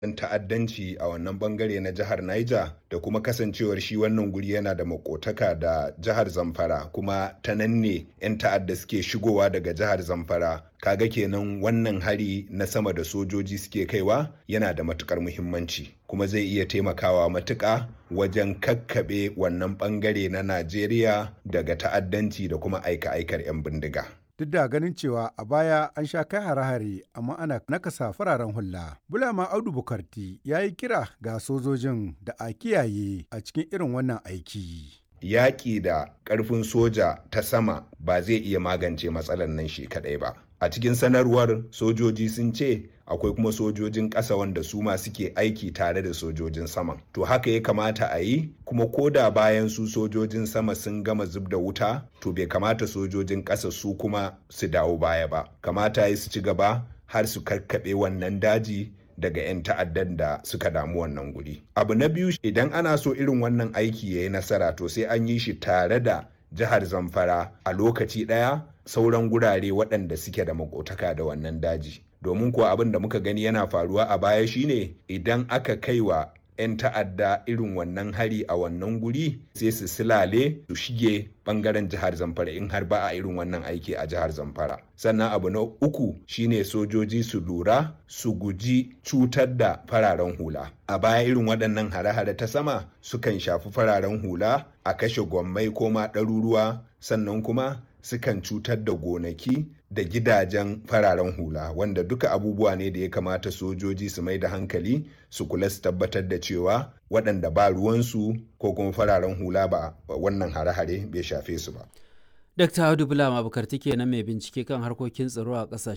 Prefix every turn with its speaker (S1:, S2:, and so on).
S1: 'yan ta'addanci a wannan bangare na jihar Niger da kuma kasancewar shi wannan guri yana da makotaka da jihar Zamfara kuma ta nan ne 'yan ta'adda suke shigowa daga jihar Zamfara kaga kenan wannan hari na sama da sojoji suke kaiwa yana da matukar muhimmanci kuma zai iya taimakawa matuƙa wajen kakkaɓe wannan bangare na Najeriya daga ta'addanci da kuma aika-aikar 'yan bindiga.
S2: duk da ganin cewa a baya an sha kai hare-hare amma ana nakasa fararen hula. Bulama Audu Bukarti ya yi kira ga sojojin da a kiyaye a cikin irin wannan aiki.
S1: Yaƙi da ƙarfin soja ta sama ba zai iya magance matsalar nan shi kaɗai ba. A cikin sanarwar sojoji sun ce akwai kuma sojojin ƙasa wanda su ma suke aiki tare da sojojin saman. To haka ya kamata a yi kuma koda bayan su sojojin sama sun gama zub da wuta to bai kamata sojojin ƙasa su kuma su dawo baya ba. Kamata ya su ci gaba har su karkaɓe wannan daji daga 'yan ta'addan da suka damu wannan guri. Abu na biyu idan ana so irin wannan aiki ya yi nasara to sai an yi shi tare da jihar Zamfara a lokaci ɗaya sauran gurare waɗanda suke da makotaka da wannan daji. Domin kuwa abin da muka gani yana faruwa a baya shine idan aka kaiwa 'yan ta'adda irin wannan hari a wannan guri sai su silale su shige bangaren jihar zamfara in har ba a irin wannan aiki a jihar zamfara sannan abu na uku shine sojoji su lura su guji cutar da fararen hula a baya irin waɗannan hare-hare ta sama sukan shafi fararen hula a kashe gwammai ko ma ɗaruruwa sannan kuma sukan cutar da gonaki da gidajen fararen hula wanda duka abubuwa ne da ya kamata sojoji su mai da hankali su kula su tabbatar da cewa waɗanda ba ruwansu ko kuma fararen hula ba wannan hare-hare bai shafe su ba.
S3: Dr. Audu Bulama Bukarti kenan mai bincike kan harkokin tsaro a ƙasashen